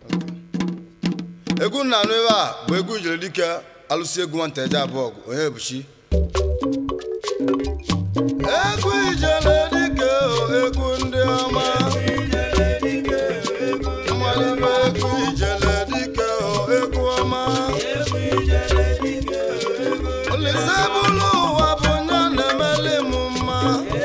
egwu nna anụ ebe a bụ egwu ijere dike alụsị egwu nwata eje abụọ ọgụ onye ebuchi egwu ijele dike o, egwu ndị ọma mmalime egwu ijele dike o, egwu ọma olise bụlụ ụwa bụ nya na-emeli m mma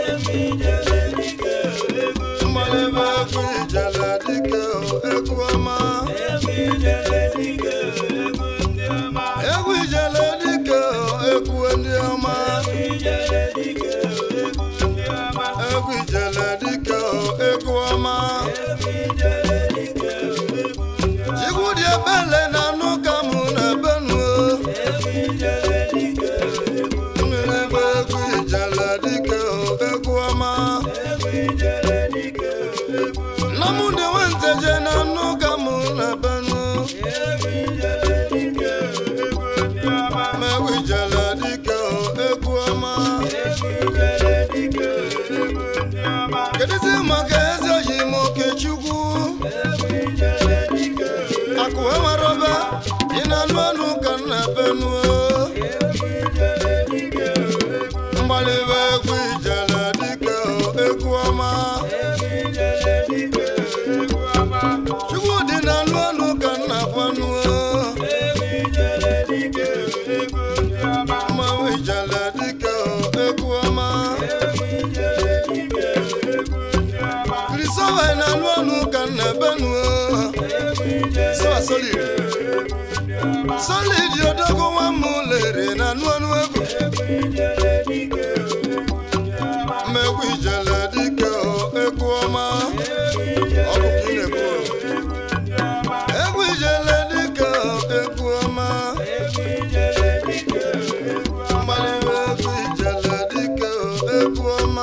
mmalime egwu ijele dike o, egwu ọma egwu ijele dike o, egwu ndị ọma egwu ijele dike o, egwu ọma chikwu dị ebele na anụ ka mụ na ebenu mmiri bụ egwu ijele dike o, egwu ọma nna m dị nwenteje na anụ ka mụ na ebenu ma egwu ijele dike o, egwu ọma kedụzi maka eze oyi m okechukwu akụ enwere ọba ị na-anụ anụ ka m na-ebenu mgbalibe egwu ijele dike o, egwu ọma chukwu dị na-anụ anụ ka m na-akwanụ mmanwụ ijele dike o, egwu ọma kristofa na-anụ anụ ka m na-ebenu Sawa solid solid odogo nwa m lere na anụ anụ egwu mmegwu ijele dike o, egwu ọma ọ bụ ka ị na-ekwu o. egwu ijele dike o, egwu ọma mgbaliwe egwu ijele dike o, egwu ọma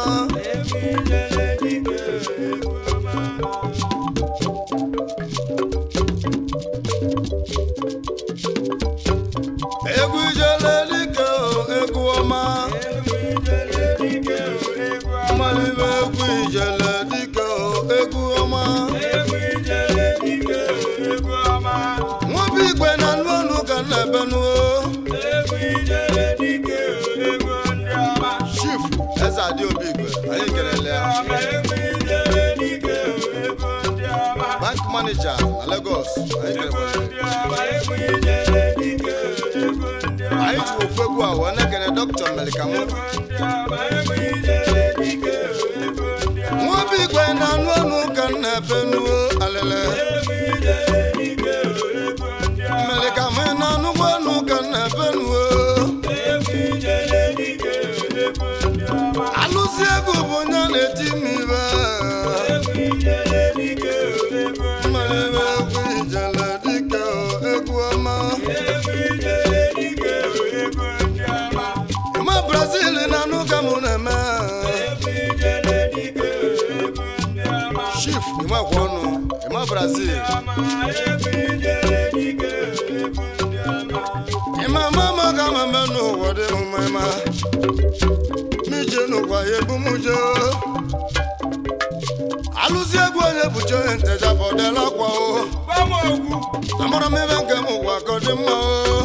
egwu ijele dike o, egwu ọma mgbaliwe egwu ijele dike o, egwu ọma nwobi igwe na anụ ọnụ ka m na-ebenu chief eze adị obi igwe anyị kelele ya bank manager na Lagos anyị kelele anyị ji ofu egwu a wee na-ekene dọkịta melikamu nwobi igwe na anụ ọnụ ka m na-ebenu alele melikamu na anụgbo ọnụ ka m na-ebenu alụsi egwu bụ onye na-eti m ibe mmalime egwu ijele dike o, egwu ọma ma brazil na anụ ka mụ na-eme chief ịmakwa ọnụ ịma brazil ịma mama ka ma eme n'ụwa dị m mma ịma mije n'ụwa ya ebu m je alụzi egwu onye bụcha onye nteja bọdela akwa o amara m ebe nke m ụwa ka ọ dị mma o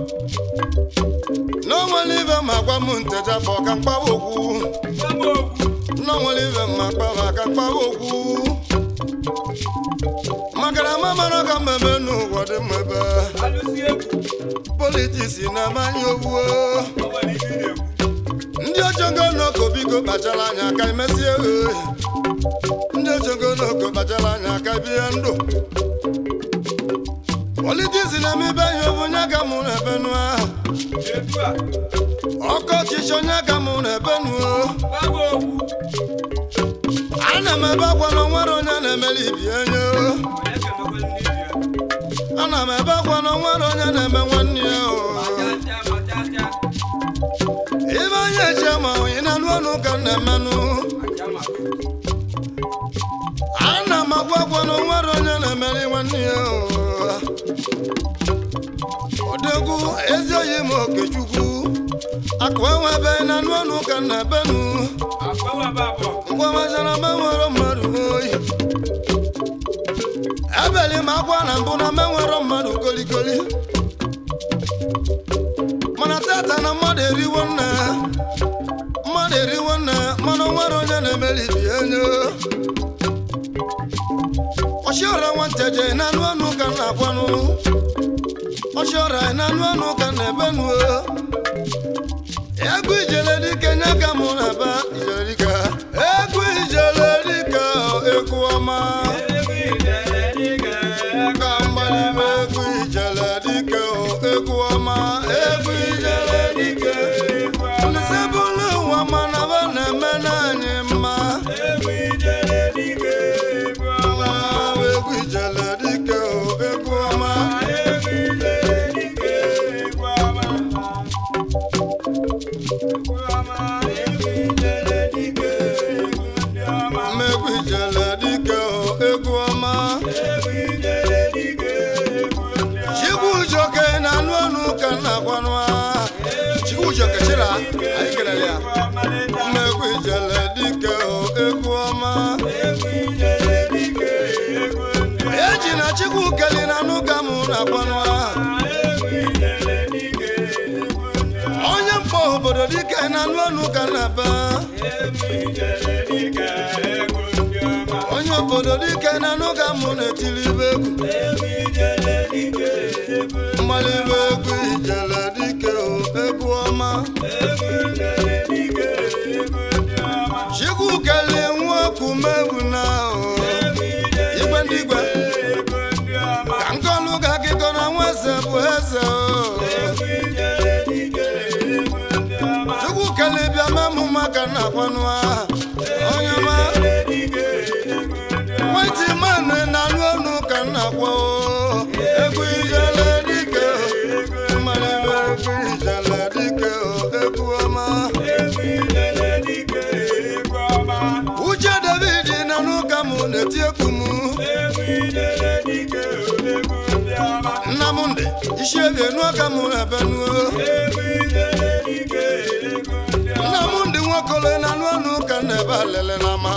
n'onwere ibe ma gwa m nteja bụ ọka mkpawa okwu n'onwere ibe ma kpawa aka mkpawa okwu makana ma mara ka mmemme n'ụwa dị mma ebe politiks na-amanye owuo ndị ojongo n'oko biko kpachara anya ka emesie e ndị ojongo n'oko kpachara anya ka bie ndụ politiks na-emebe ihe obu nye ka mụ na ebenu ahụ ọkọ ọchịchị onye ka mụ na ebenu ana m ebe akwa na onwere onye na-emeli ibi enye ana m ebe akwa na onwere onye na-eme nwanne ya o ibe onye eche ma onye na-anụ ọnụ ka m na-emenụ ana m agwa agwa na onwere onye na-emeli nwanne ya o odegwu ezi oyi m okechukwu akụ enwe ebe na anụ ọnụ ka m na-ebenu ngwamachara ma nwere mmadụ oyi ebeli m akwa na mbụ na menwero mmadụ kolikoli mana tata na mmadụ eriwo nne mmadụ eriwo nne mana o nwere onye na-emelibi enyo ọchịọra nwanteje na anụ ọnụ ka m na-akwanụ ọchịọra na anụ ọnụ ka m na-ebenu egwu ijele dike nye ka mụ na-aba ijele dike egwu ijele dike egwu ọma ka mgbalibe egwu ijele dike egwu ọma egwu ijele dike nsebụlụ ụwa mana ba na-eme n'anyị mma egwu ijele dike egwu ọma mmegwu ijele dike egwu ọma Chikwujoke na anụ ọnụ ka m na-agwanụ ha. Chikwujoke chịra anyị kelele ya mmegwu ijele dike egwu ọma eji na chikwu keli na anụ ka mụ na-agwanụ ha. onye mkpọ obodo dike na anụ ọnụ ka m na-aba onye obodo dike na anụ ka mụ na-etiri ibe egwu mmalịbe egwu ijele dike egwu ọma chikwu keli nwoku megwu na ahụ igwe ndị igwe ka nkọlụ ga akịkọ na nwa eze bụ eze o. chukwu kele bịa memụ maka na akwanụ aha onye ma nwetị mmanụ na anụ ọnụ ka m na-akwa o. egwu ijele dike mmalịbe egwu ijele dike egwu ọma uche david na n'ụka mụ na-eti ekwu m nnamdị isi ebe n'ụka mụ na-ebe nuo nnamdị nwokolo na anụ ọnụ ka m na-ebe alele na ama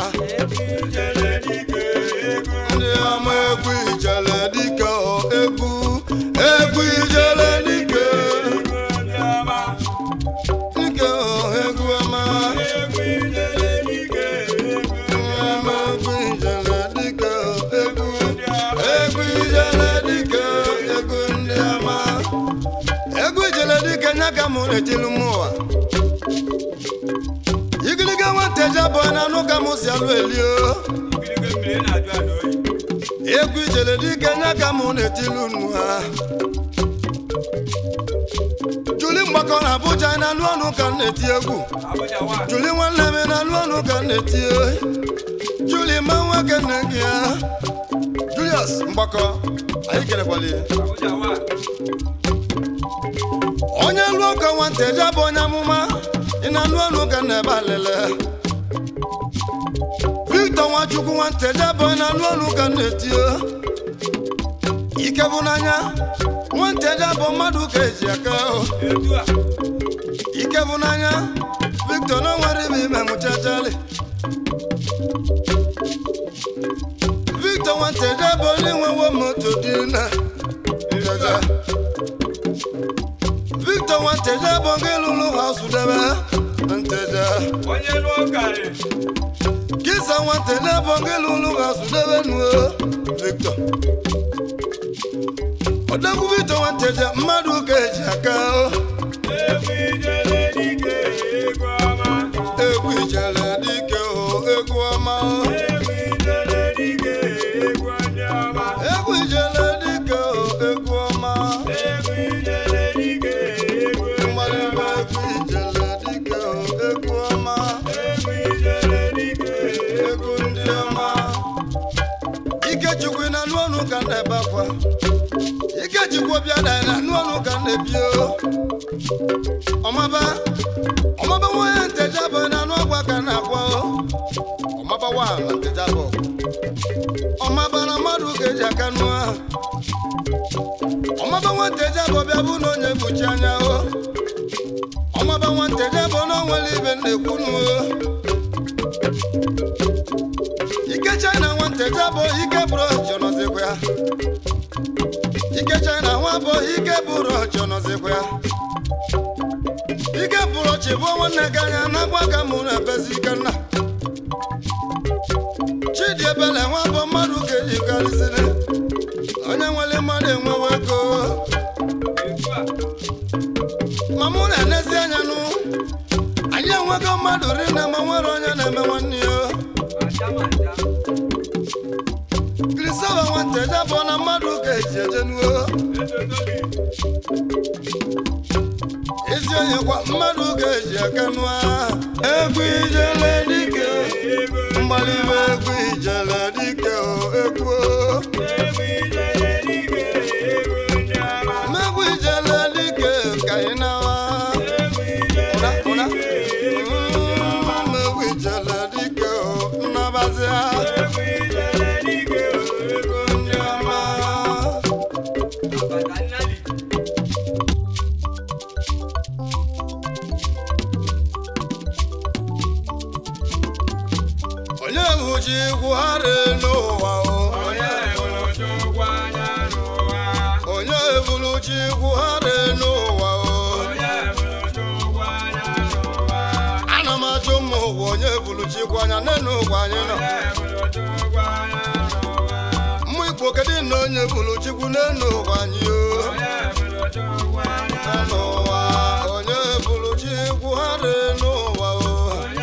ndị ama egwu ijele dike o, egwu egwu ijele dike dike o, egwu ọma ama egwu ijele dike o, egwu egwu ijele dike egwu ndị ọma egwu ijele dike nya ka mụ na-etili m ụwa igiliga nwateji abụọ na anụ ka mụ si alụ elio egwu ijele dike nya ka mụ na-etili unu ha juli mgbakọ na abụja na anụ ọnụ ka m na-eti egwu juli nwanne m na anụ ọnụ ka m na-eti oyi juli ma nwoke nne gị ya julius mgbakọ anyị kelekwala ya onye lụọ ka nwanteji abụ onye amụma ị na-anụ ọnụ ka m na-ebe alele victor nwachukwu nwanteji abụ onye na-anụ ọnụ ka m na-etio ike bụ n'anya nwanteji abụ mmadụ ka eji aka o ike bụ n'anya victor na nwere ibe ime mụchachali victor nwanteji abụ onye nwewo moto dị na jaja victor nwanteji abụ gị lụrụ haus debe nteja kisa nwanteji abụ gị lụrụ haus debe nuo victor odogwu victor nwanteja mmadụ ka eji aka o egwu ijele dike o egwu ọma o egwu ijele dike o egwu ọma mgbalịgba egwu ijele dike o egwu ọma egwu ndị ọma ikechukwu na anụ ọnụ ka na-ebe akwa ikechukwu bịa na na anụ ọnụ ka na-ebi o ọmaba ọmaba nwanyị nteja bụ na anụ ọgwa ka na-akwa o ọmaba wa na nteja bụ ọmaba na mmadụ ka eji aka nụ ahụ ọmaba nwanteja bụ bịa bụ na onye kpuchi anya o ọmaba nwanteja bụ na onwere ibe na-ekwu nụ o ike china nwanteja bụ ike bụrụ jọnọzikwa ya bụ ike bụrụ ọchị nọzikwa ya ike bụrụ ọchị bụ nwanne gị anya na-agwa ka mụ na-ebezi ike nna chidi ebele nwa bụ mmadụ ka eji karịsịrị onye nwere mmadụ enwewe ego ma mụ na-enezi anya nụ anyị enwego mmadụ rinne ma nwere onye na-eme nwanne ya krisova nwanteja bụ na mmadụ ga-eji ejenuo ezi onye kwa mmadụ ga-eji aka nụa egwu ijele dike mgbalibe egwu ijele dike o egwu megwu ijele dike ka ị nawa ụra ụra Mm, megwu ijele dike o nnabazia ndị ọma onye bụ chi gwugharị n'ụwa o onye ebulu chi gwugharị n'ụwa o ana m achọ ụmụ ụwa onye ebulu chi gwanya n'enu ụwa anyị nọ mmụ igbo kedu na onye ebulu chikwu n'enu ụwa anyị o n'enu ụwa onye ebulu chi gwugharị n'ụwa o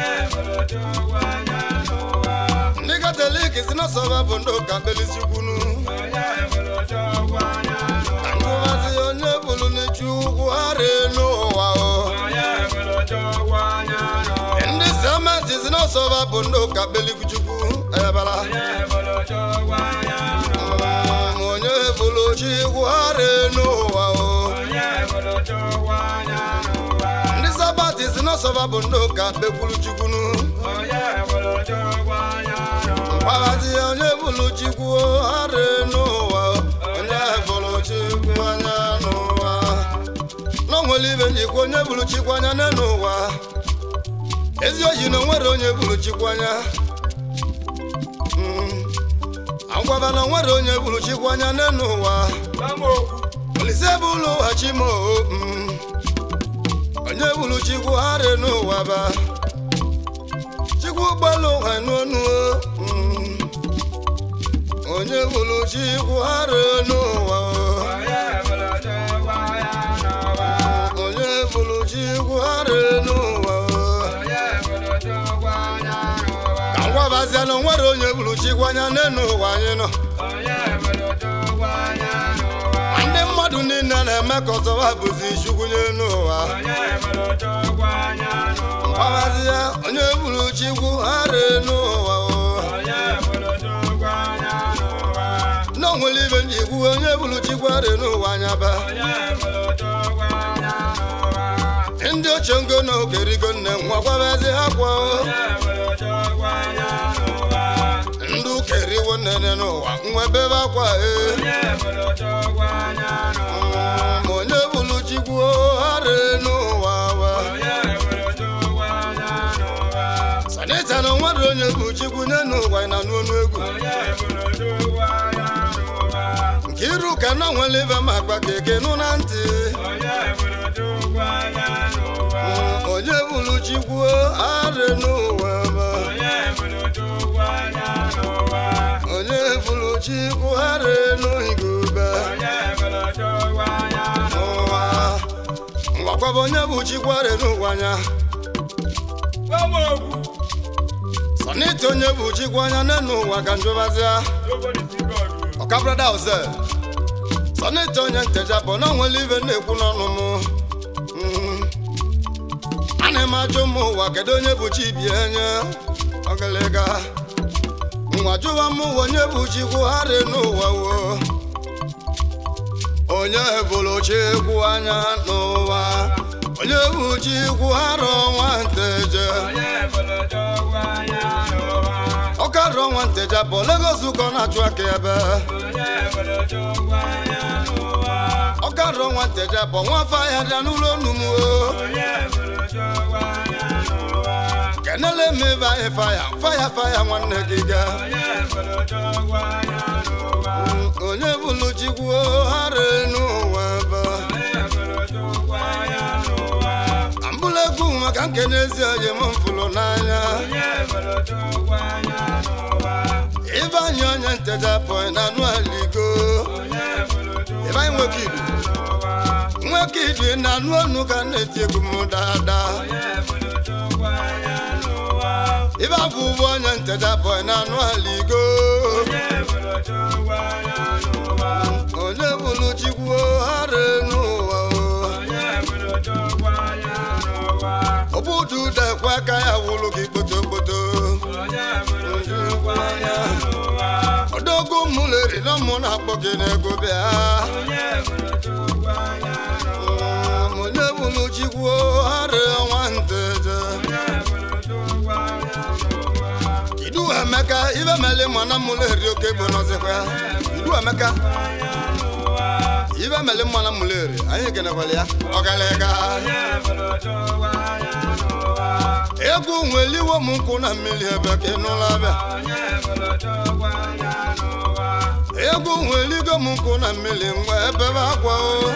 ndị katọlik si na sọba bụ ndị ụka kpelichikwunu ka ngụwazi onye bụrụ n'echi ugwu harị n'ụwa o ndị sementi si na sọba bụ ndị ụka kpelichukwu ebara Mm, onye bụrụ chi ugwu harị n'ụwa o ndị sabati si na sọba bụ ndị ụka kpekwuru chukwunu mkpaghazi onye bụrụ chikwu harị n'ụwa o onye bụrụ chikwu anya n'ụwa n'onwere ibe njikwa onye bụrụ chikwu anya n'elu ụwa ezi oyi na onwere onye bụrụ chikwu anya Mm. agwaba na onwere onye bụrụ chikwu anya n'elu ụwa olise bụ ụlọ ụwa chimo mm. onye bụrụ chikwu harị n'ụwa ba chikwu ụgbọelu ụwa n'onu mm. onye bụrụ chikwu harị n'ụwa onye bụrụ chikwu harị n'ụwa ka ngwabazia na onwere onye bụrụ chikwu anya n'elu ụwa anyị nọ ma ndị mmadụ niile na-eme ka ọzọwa bụzi chukwu n'elu ụwa ngwabazia onye bụrụ chikwu harị n'ụwa na onwere ibe njikwu onye bụrụ chikwu harị n'ụwa anya ba ndị ochie ngo na okerigo nne nwa gwabazi ha kwa ndị ukeriwo nnene n'ụwa nwa bebe akwa e Mm, onye bụrụ chikwu harị n'ụwa wa sanita na onwere onye bụ chikwu n'enu ụwa na n'onu egwu nke iru ka na nwere ibe ma agba keke nụ na ntị Mm, onye bụrụ chikwu harị n'ụwa ba onye bụrụ chikwu harị n'igube n'ụwa ngwakwaba onye bụ chikwu harị n'ụwa anya sanita onye bụ chikwu anya n'enu ụwa ka njụbazịa ọkabrada oze sanita onye nteja bụ na onwere ibe na-ekwu n'ọnụ m Mm. ana m ajụ ụmụ ụwa kedu onye bụ chi bi enye ọgịlịga nwa jụwa m ụwa onye bụ chikwu harị n'ụwa wo onye bụrụ chikwu anya n'ụwa onye bụ chikwu harị ọnwa nteje ọkarị ọnwa nteja bụ Lagos ụkọ na-achụ aka ebe ọkarị ọnwa nteja bụ nwa afọ ahịa dị n'ụlọ onumu kenele m ebe anyị faya faya faya nwanne gị ga onye bụrụ chikwu harị n'ụwa ekene ezi onye m mfụrụ n'anya ịbanye onye nteja pọị na anụ aligo ịbanye nwoke idu nwoke idu na anụ ọnụ ka na-eti egwu m daadaa ibe abụ ụgbọ onye nteja pọị na anụ aligo onye bụrụ chikwu ara n'ụwa obudu dekwa aka ya wụrụ gị kpotokpoto ọdọgụ mụleri na mụ na-akpọ gị n'ego bịa onye bụrụ chikwu ara ọnwa nteje idu emeka ibe mele mana mụleri oke gbo n'ọzịkwa ya idu emeka ibe mele mana mụleri anyị kenekwala ya ọgalaga egwu nweliwo m nkwụ na mmiri ebe ka ịnụla bịa egwu nweligo m nkwụ na mmiri ngwa ebe bụ akwa o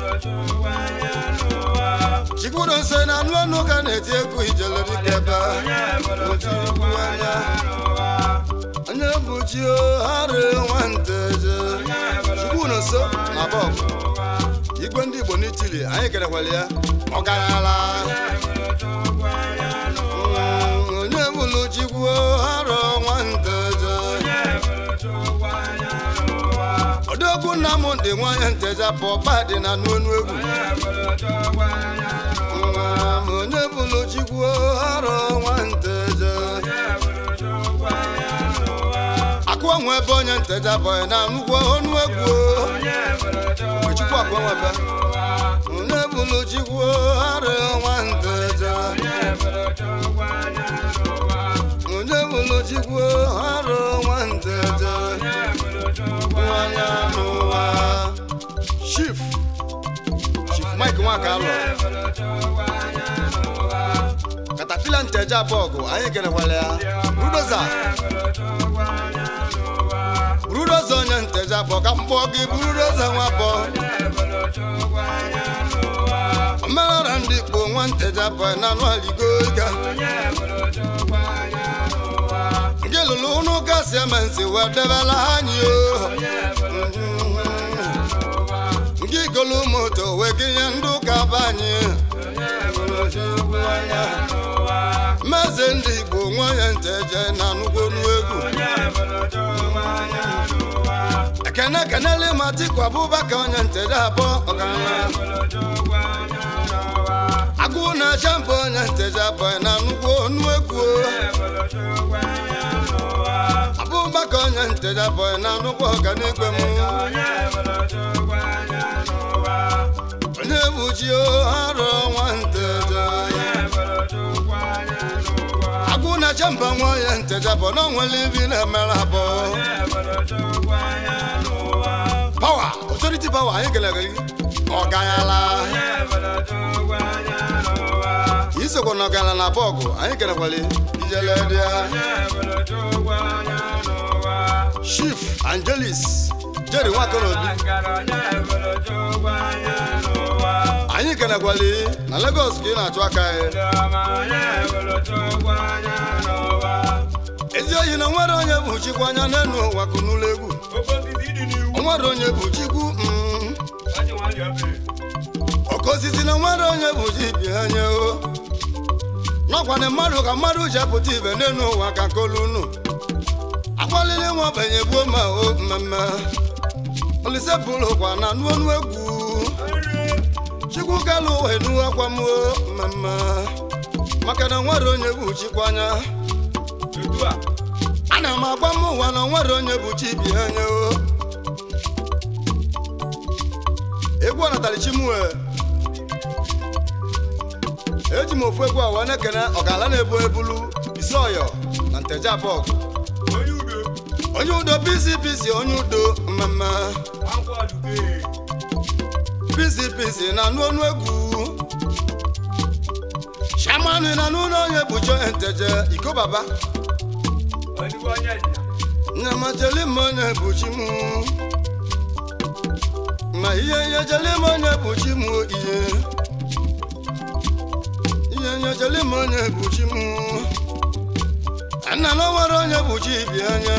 chikwuru nse na anụ ọnụ ka na-eti egwu ijele dịka ebe otikwu anya onye bụ chi o harị nwanteje chikwuru nso na bọbụ igwe ndị igbo n'itili anyị kerekwala ya ọgarala onye bụlụ chikwu harọ nwanteje odogwu nna m dị nwanyị nteja pọpa dị na n'onu egwu onye bụlụ chikwu harọ nwanteje akụọ nwe ebe onye nteja bọyị na nnukwu onu egwu chukwu akụọ nwebe onye bụlụ chikwu harọ nwanteje onye bụlụ chikwu harọ nwanteje nwanya n'ụwa chief chief mike nwakalụ katapila nteje abọgụ anyị kenekwala ya rudoza burudoza onye nteje abọ ka mkpọ gị burudoza nwabọ omenala ndị igbo nwa nteje abọ na anụ aligo ga gị lụrụ ụnụ gasị eme nsị wee debela anyị o gị golu moto wee gị nye ndị ụka be anyị meze ndị igbo nwanyị nteje na anụgonu egwu ekene kenele matiku abụbaka onye nteje abụọ ọgaranya agụ na-acha mbụ onye nteje abụọ na anụgwu onu egwu abụbaka onye nteje abụọ na anụgwu ọganigwe m onye bụ chi arọ nwa nteje agụ na-acha mba nwa ya nteje abụọ na onwere ibi na-emere abụọ pawa otoriti pawa anyị kelere gị ọganyala isokwa na ọganyala na bọgụ anyị kelekwala ijele dị ya chief angelis jeri nwakorobi anyị kelekwala na Lagos ka ị na-achụ aka ya ezi oyi na nwere onye bụ chikwa anya n'elu ụwa kụnụlọ egwu nwere onye bụ chikwu mm. oke osisi na nwere onye bụ chi bi anya o n'ọkwana mmadụ ka mmadụ ji apụta ibe n'elu ụwa ka kolunu agbalịrị nwa ogbenye gbuo ma o mmemme olise bụrụ kwa na nuonu egwu chikwu galụ ụwa enu akwa m o mmemme maka na nwere onye bụ chikwa anya ana m agba m ụwa na nwere onye bụ chi bi anya o egwu ọnatara chimue eji m ofu egwu a wee na-ekene ọgala na-ebu ebulu isi ọyọ na nteje abọg onye udo bisi bisi onye udo mmemme bisi bisi na anụ ọnụ egwu shamanụ na anụ ụlọ onye bụ cho nteje iko baba nyamacheli m onye bụ chi mụ ma ihe ihe jele m onye bụ chi mụ ihe ihe onye cheli m onye buchi m nna na o nwere onye buchi bi anya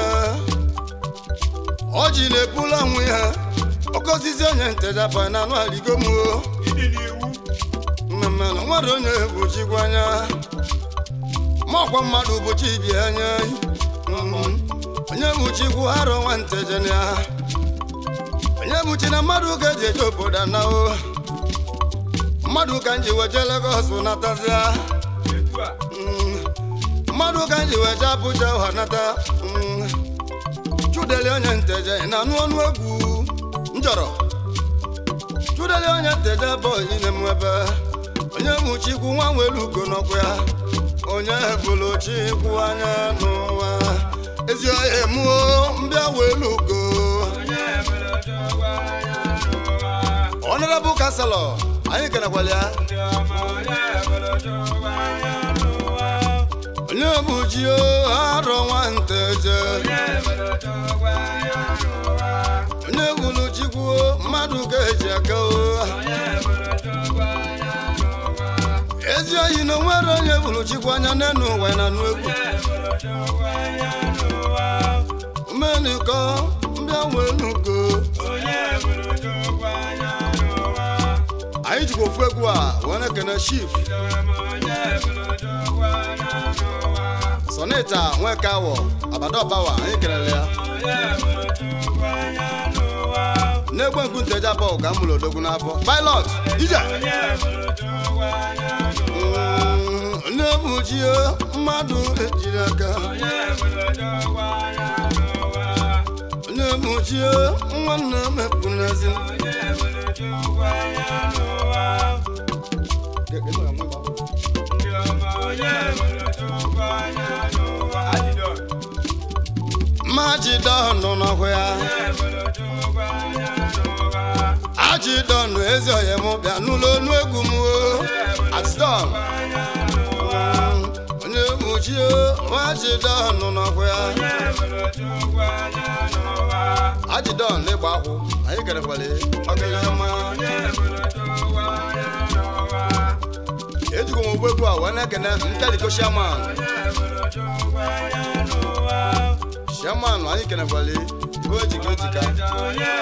ọ ji na-epula nwe ha okozizi onye ntejapa na anụ aligo m o ịdị n'iwu mmemme na nwere onye buchikwa anya ma ọkwa mmadụ buchi bi anya Mhm. onye buchikwu arọ nwa ntejene ya onye buchi na mmadụ ka eji eje obodo anao mmadụ ka nji weje Lagos natazia etu a Mm. mmadụ ka nji weje Abuja ụha nata Mm. chudeli onye nteje ị na-anụ ọnụ egwu njọrọ chudeli onye nteje bụ onyine m ebe onye bụ chikwu nwa nwere ugo n'ọkụ ya onye bụrụ chikwu anya n'ụwa ezi ohe mụọ mbịa welu ugo onye mere chukwu anya n'ụwa honorable councilor anyị kenekwala ya ndị ọma onye mere chukwu anya n'ụwa onye bụ chi o arọ nwa nteje onye mere chukwu anya n'ụwa onye bụrụ chikwu mmadụ ka eji aka o onye mere chukwu anya n'ụwa ezi oyi na onwere onye bụrụ chikwu anya n'enu ụwa na anụ egwu onye mere chukwu anya n'ụwa omeniko mbịa welugo onye mere chukwu anya n'ụwa anyị jikwa ofu egwu a wee na-ekene chief ndị ọma onye mere chukwu anya n'ụwa sonita nweke awọ abadobawa anyị kelele ya onye mere chukwu anya n'ụwa n'egbe nku nteja bọl ka m mụrụ odogwu n'afọ pilot ije onye mere chukwu anya n'ụwa Mm, onye bụ chi o mmadụ ejiri aka onye mere chukwu anya n'ụwa onye bụ chi o nwanne mepụ n'ezi onye mere chukwu anya n'ụwa ndị ọma onye mere chukwu anya n'ụwa adịdọ mmajidọnụ n'ọhụ ya onye mere chukwu anya n'ụwa ajidọnụ ezi oyi m bịa n'ụlọ onu egwu m o ajidọn anya n'ụwa onye bụ chi o ajidọnụ n'ọhụ ya onye mere chukwu anya n'ụwa ajidọn n'ịgba akwụ anyị kerekwale ọgịlị ọma onye mere chukwu anya n'ụwa ejikwa m ogbe egwu a wee na-ekene nteliko shaman onye mere chukwu anya n'ụwa shaman anyị kenekwale ibe ojika ojika onye